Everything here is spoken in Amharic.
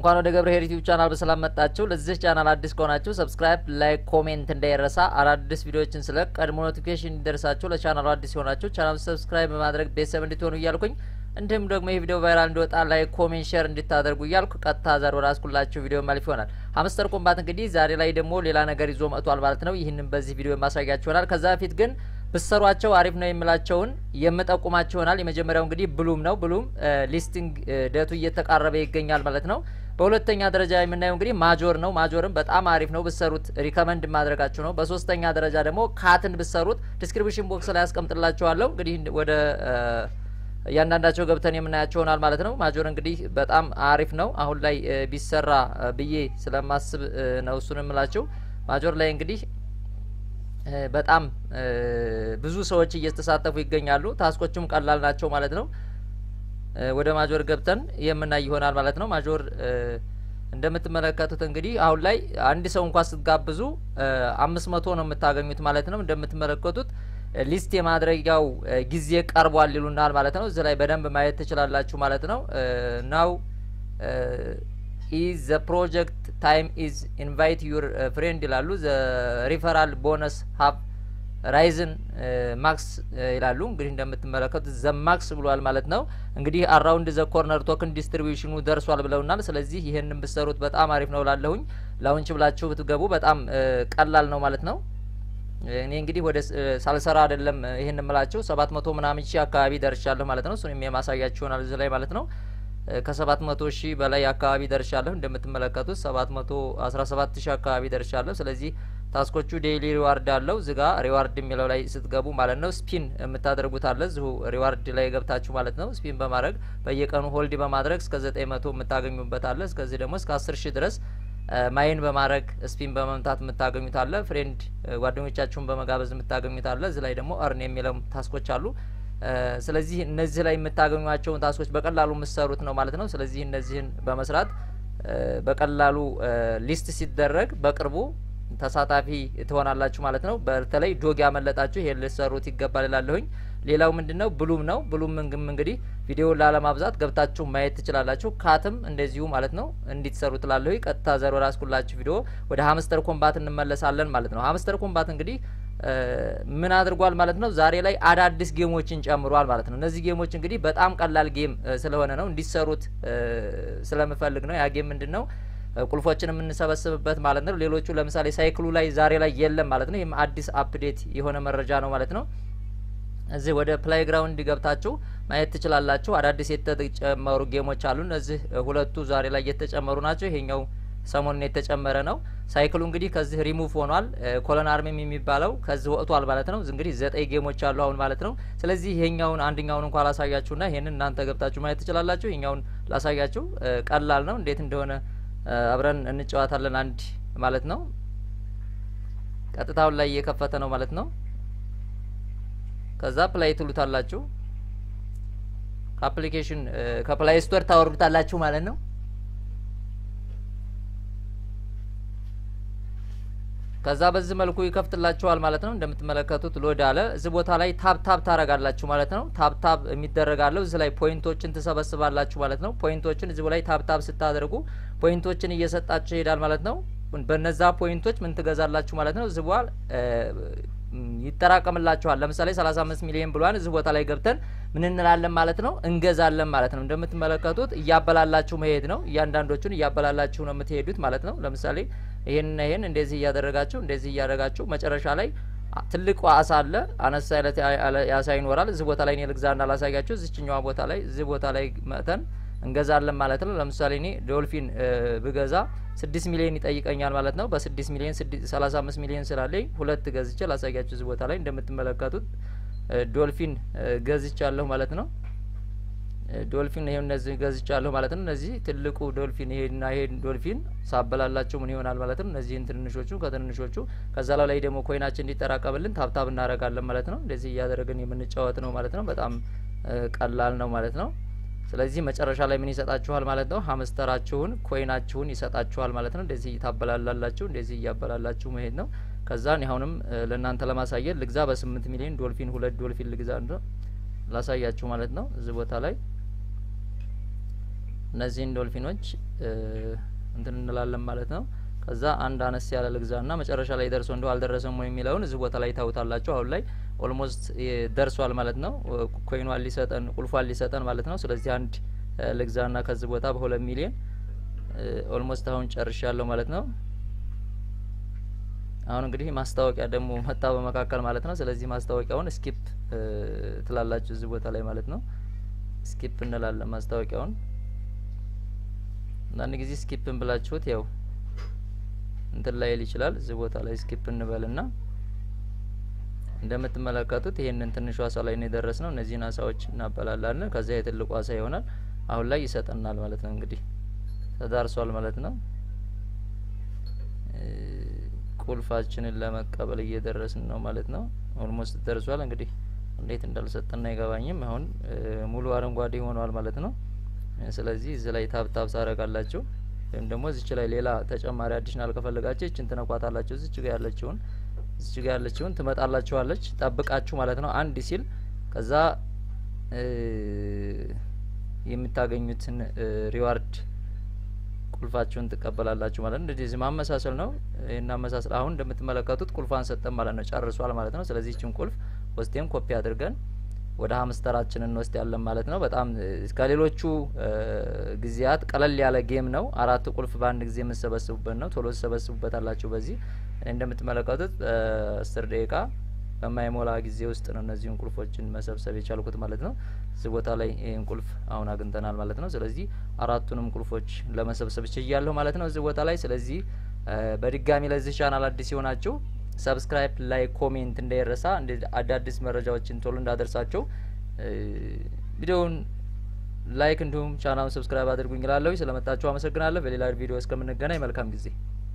እንኳን ወደ ገብረ ዩቲዩብ ቻናል በሰላም መጣችሁ። ለዚህ ቻናል አዲስ ከሆናችሁ ሰብስክራይብ፣ ላይክ፣ ኮሜንት እንዳይረሳ። አዳዲስ ቪዲዮዎችን ስለ ቀድሞ ኖቲፊኬሽን እንዲደርሳችሁ ለቻናሉ አዲስ የሆናችሁ ቻናሉ ሰብስክራይብ በማድረግ ቤተሰብ እንድትሆኑ እያልኩኝ እንዲሁም ደግሞ ይህ ቪዲዮ ቫይራል እንዲወጣ ላይክ፣ ኮሜንት፣ ሼር እንድታደርጉ እያልኩ ቀጥታ ዛሬ ወደ አስኩላችሁ ቪዲዮ ማለፍ ይሆናል። ሀምስተር ኮምባት እንግዲህ ዛሬ ላይ ደግሞ ሌላ ነገር ይዞ መጥቷል ማለት ነው። ይህንን በዚህ ቪዲዮ የማሳያችሁ ይሆናል። ከዛ በፊት ግን ብሰሯቸው አሪፍ ነው የምላቸውን የምጠቁማቸው ይሆናል። የመጀመሪያው እንግዲህ ብሉም ነው። ብሉም ሊስቲንግ ደቱ እየተቃረበ ይገኛል ማለት ነው። በሁለተኛ ደረጃ የምናየው እንግዲህ ማጆር ነው። ማጆርም በጣም አሪፍ ነው ብሰሩት ሪከመንድ ማድረጋችሁ ነው። በሶስተኛ ደረጃ ደግሞ ካትን ብሰሩት ዲስክሪፕሽን ቦክስ ላይ ያስቀምጥላችኋለሁ። እንግዲህ ወደ እያንዳንዳቸው ገብተን የምናያቸው ይሆናል ማለት ነው። ማጆር እንግዲህ በጣም አሪፍ ነው። አሁን ላይ ቢሰራ ብዬ ስለማስብ ነው እሱን የምላቸው። ማጆር ላይ እንግዲህ በጣም ብዙ ሰዎች እየተሳተፉ ይገኛሉ። ታስኮቹም ቀላል ናቸው ማለት ነው። ወደ ማጆር ገብተን የምናይ ይሆናል ማለት ነው። ማጆር እንደምትመለከቱት እንግዲህ አሁን ላይ አንድ ሰው እንኳን ስትጋብዙ አምስት መቶ ነው የምታገኙት ማለት ነው። እንደምትመለከቱት ሊስት የማድረጊያው ጊዜ ቀርቧል ይሉናል ማለት ነው። እዚህ ላይ በደንብ ማየት ትችላላችሁ ማለት ነው። ናው ኢዝ ዘ ፕሮጀክት ታይም ኢዝ ኢንቫይት ዩር ፍሬንድ ይላሉ። ዘ ሪፈራል ቦነስ ሀብ ራይዝን ማክስ ይላሉ። እንግዲህ እንደምትመለከቱት ዘ ማክስ ብሏል ማለት ነው። እንግዲህ አራውንድ ዘ ኮርነር ቶክን ዲስትሪቢዩሽኑ ደርሷል ብለውናል። ስለዚህ ይህንን ብሰሩት በጣም አሪፍ ነው ላለሁኝ ላውንች ብላችሁ ብትገቡ በጣም ቀላል ነው ማለት ነው። እኔ እንግዲህ ወደ ሳልሰራ አይደለም ይህን ምላችሁ ሰባት መቶ ምናምን ሺህ አካባቢ ደርሻለሁ ማለት ነው። እሱንም የማሳያችሁ ይሆናል እዚህ ላይ ማለት ነው። ከሰባት መቶ ሺህ በላይ አካባቢ ደርሻለሁ። እንደምትመለከቱት ሰባት መቶ አስራ ሰባት ሺህ አካባቢ ደርሻለሁ። ስለዚህ ታስኮቹ ዴይሊ ሪዋርድ አለው እዚጋ ሪዋርድ የሚለው ላይ ስትገቡ ማለት ነው ስፒን የምታደርጉት አለ እዚሁ ሪዋርድ ላይ ገብታችሁ ማለት ነው ስፒን በማድረግ በየቀኑ ሆልድ በማድረግ እስከ ዘጠኝ መቶ የምታገኙበት አለ። እስከዚህ ደግሞ እስከ አስር ሺህ ድረስ ማይን በማድረግ ስፒን በመምታት የምታገኙት አለ። ፍሬንድ ጓደኞቻችሁን በመጋበዝ የምታገኙት አለ። እዚህ ላይ ደግሞ እርን የሚለው ታስኮች አሉ። ስለዚህ እነዚህ ላይ የምታገኟቸውን ታስኮች በቀላሉ የምትሰሩት ነው ማለት ነው። ስለዚህ እነዚህን በመስራት በቀላሉ ሊስት ሲደረግ በቅርቡ ተሳታፊ ትሆናላችሁ ማለት ነው። በተለይ ዶግ ያመለጣችሁ ይሄን ልትሰሩት ይገባል እላለሁኝ። ሌላው ምንድን ነው? ብሉም ነው። ብሉም እንግዲህ ቪዲዮውን ላለማብዛት ገብታችሁ ማየት ትችላላችሁ። ካትም እንደዚሁ ማለት ነው እንዲትሰሩ ትላለሁኝ። ቀጥታ ዘር ራስኩላችሁ ቪዲዮ ወደ ሀምስተር ኮምባት እንመለሳለን ማለት ነው። ሀምስተር ኮምባት እንግዲህ ምን አድርጓል ማለት ነው? ዛሬ ላይ አዳዲስ ጌሞችን ጨምሯል ማለት ነው። እነዚህ ጌሞች እንግዲህ በጣም ቀላል ጌም ስለሆነ ነው እንዲሰሩት ስለምፈልግ ነው። ያ ጌም ምንድን ነው? ቁልፎችን የምንሰበስብበት ማለት ነው። ሌሎቹ ለምሳሌ ሳይክሉ ላይ ዛሬ ላይ የለም ማለት ነው። ይህም አዲስ አፕዴት የሆነ መረጃ ነው ማለት ነው። እዚህ ወደ ፕላይ ግራውንድ ገብታችሁ ማየት ትችላላችሁ። አዳዲስ የተጨመሩ ጌሞች አሉ። እነዚህ ሁለቱ ዛሬ ላይ የተጨመሩ ናቸው። ይሄኛው ሰሞኑን የተጨመረ ነው። ሳይክሉ እንግዲህ ከዚህ ሪሙቭ ሆኗል። ኮሎን አርሚም የሚባለው ከዚህ ወጥቷል ማለት ነው። እንግዲህ ዘጠኝ ጌሞች አሉ አሁን ማለት ነው። ስለዚህ ይሄኛውን አንደኛውን እንኳ ላሳያችሁና ይሄንን እናንተ ገብታችሁ ማየት ትችላላችሁ። ይሄኛውን ላሳያችሁ ቀላል ነው። እንዴት እንደሆነ አብረን እንጫወታለን አንድ ማለት ነው። ቀጥታውን ላይ እየከፈተ ነው ማለት ነው። ከዛ ፕላይ ትሉታላችሁ። ከአፕሊኬሽን ከፕላይ ስቶር ታወርዱታላችሁ ማለት ነው። ከዛ በዚህ መልኩ ይከፍትላችኋል ማለት ነው። እንደምትመለከቱት ሎድ አለ። እዚህ ቦታ ላይ ታብ ታብ ታረጋላችሁ ማለት ነው። ታብ ታብ የሚደረጋለው እዚህ ላይ ፖይንቶችን ትሰበስባላችሁ ማለት ነው። ፖይንቶችን እዚህ ላይ ታብ ታብ ስታደርጉ ፖይንቶችን እየሰጣችሁ ይሄዳል ማለት ነው። በነዛ ፖይንቶች ምን ትገዛላችሁ ማለት ነው። እዚህ በኋላ ይጠራቀምላችኋል። ለምሳሌ 35 ሚሊዮን ብሏን እዚህ ቦታ ላይ ገብተን ምን እንላለን ማለት ነው እንገዛለን ማለት ነው። እንደምትመለከቱት እያበላላችሁ መሄድ ነው። እያንዳንዶቹን እያበላላችሁ ነው የምትሄዱት ማለት ነው። ለምሳሌ ይሄንና ይሄን እንደዚህ እያደረጋችሁ እንደዚህ እያደረጋችሁ መጨረሻ ላይ ትልቁ አሳ አለ፣ አነሳ አይነት አሳ ይኖራል። እዚህ ቦታ ላይ እኔ ልግዛና ላሳያችሁ። እዚችኛዋ ቦታ ላይ እዚህ ቦታ ላይ መጥተን እንገዛለን ማለት ነው። ለምሳሌ እኔ ዶልፊን ብገዛ ስድስት ሚሊዮን ይጠይቀኛል ማለት ነው። በስድስት ሚሊዮን ሰላሳ አምስት ሚሊዮን ስላለኝ ሁለት ገዝቼ ላሳያችሁ። እዚህ ቦታ ላይ እንደምትመለከቱት ዶልፊን ገዝቻለሁ ማለት ነው። ዶልፊን ይሄ እነዚህ ገዝቻለሁ ማለት ነው። እነዚህ ትልቁ ዶልፊን ይሄና ይሄ ዶልፊን ሳበላላቸው ምን ይሆናል ማለት ነው። እነዚህን ትንንሾቹ ከትንንሾቹ ከዛ ላይ ደግሞ ኮይናችን እንዲጠራቀምልን ታብታብ እናደርጋለን ማለት ነው። እንደዚህ እያደረግን የምንጫወት ነው ማለት ነው። በጣም ቀላል ነው ማለት ነው። ስለዚህ መጨረሻ ላይ ምን ይሰጣችኋል ማለት ነው? ሀምስተራችሁን ኮይናችሁን ይሰጣችኋል ማለት ነው። እንደዚህ ታበላላላችሁ፣ እንደዚህ እያበላላችሁ መሄድ ነው። ከዛ እኔ አሁንም ለእናንተ ለማሳየት ልግዛ በስምንት ሚሊዮን ዶልፊን ሁለት ዶልፊን ልግዛ ላሳያችሁ ማለት ነው። እዚህ ቦታ ላይ እነዚህን ዶልፊኖች እንትን እንላለን ማለት ነው። ከዛ አንድ አነስ ያለ ልግዛና መጨረሻ ላይ ደርሶ እንደው አልደረሰም ወይ የሚለውን እዚህ ቦታ ላይ ታውታላችሁ። አሁን ላይ ኦልሞስት ደርሷል ማለት ነው። ኮይኗን ሊሰጠን ቁልፏን ሊሰጠን ማለት ነው። ስለዚህ አንድ ልግዛና ከዚህ ቦታ በሁለት ሚሊዮን ኦልሞስት አሁን ጨርሻለሁ ማለት ነው። አሁን እንግዲህ ማስታወቂያ ደግሞ መጣ በመካከል ማለት ነው። ስለዚህ ማስታወቂያውን ስኪፕ ትላላችሁ እዚህ ቦታ ላይ ማለት ነው። ስኪፕ እንላለን ማስታወቂያውን። አንዳንድ ጊዜ ስኪፕን ብላችሁት ያው እንትን ላይል ይችላል። እዚህ ቦታ ላይ ስኪፕ እንበልና እንደምትመለከቱት ይሄንን ትንሹ አሳ ላይ ነው የደረስ ነው። እነዚህን አሳዎች እናበላላለን። ከዚያ የትልቁ አሳ ይሆናል። አሁን ላይ ይሰጠናል ማለት ነው። እንግዲህ ተዳርሷል ማለት ነው። ቁልፋችንን ለመቀበል እየደረስን ነው ማለት ነው። ኦልሞስት ደርሷል። እንግዲህ እንዴት እንዳልሰጠና አይገባኝም። አሁን ሙሉ አረንጓዴ ሆኗል ማለት ነው። ስለዚህ እዚህ ላይ ታብ ታብ ታረጋላችሁ ወይም ደግሞ እዚች ላይ ሌላ ተጨማሪ አዲሽናል ከፈለጋችሁ እችን ትነኳታላችሁ። እዚች ጋር ያለችውን እዚች ጋር ያለችውን ትመጣላችኋለች። ጠብቃችሁ ማለት ነው። አንድ ሲል ከዛ የምታገኙትን ሪዋርድ ቁልፋችሁን ትቀበላላችሁ ማለት ነው። እንደዚህ ማመሳሰል ነው። ይህን አመሳሰል አሁን እንደምትመለከቱት ቁልፏን ሰጠን ማለት ነው። ጨርሷል ማለት ነው። ስለዚህ ይችን ቁልፍ ወስቴን ኮፒ አድርገን ወደ ሀምስተራችን እንወስድ ያለን ማለት ነው። በጣም ከሌሎቹ ጊዜያት ቀለል ያለ ጌም ነው። አራት ቁልፍ በአንድ ጊዜ የምሰበስቡበት ነው። ቶሎ ትሰበስቡበት አላችሁ። በዚህ እኔ እንደምትመለከቱት አስር ደቂቃ በማይሞላ ጊዜ ውስጥ ነው እነዚህን ቁልፎችን መሰብሰብ የቻልኩት ማለት ነው። እዚህ ቦታ ላይ ይህን ቁልፍ አሁን አግኝተናል ማለት ነው። ስለዚህ አራቱንም ቁልፎች ለመሰብሰብ ችያለሁ ማለት ነው እዚህ ቦታ ላይ። ስለዚህ በድጋሚ ለዚህ ቻናል አዲስ የሆናችሁ ሰብስክራይብ፣ ላይክ፣ ኮሜንት እንዳይረሳ። አዳዲስ መረጃዎችን ቶሎ እንዳደርሳቸው ቪዲዮውን ላይክ እንዲሁም ቻናሉን ሰብስክራይብ አድርጉኝ እላለሁ። ስለመጣችሁ አመሰግናለሁ። በሌላ ቪዲዮ እስከምንገናኝ መልካም ጊዜ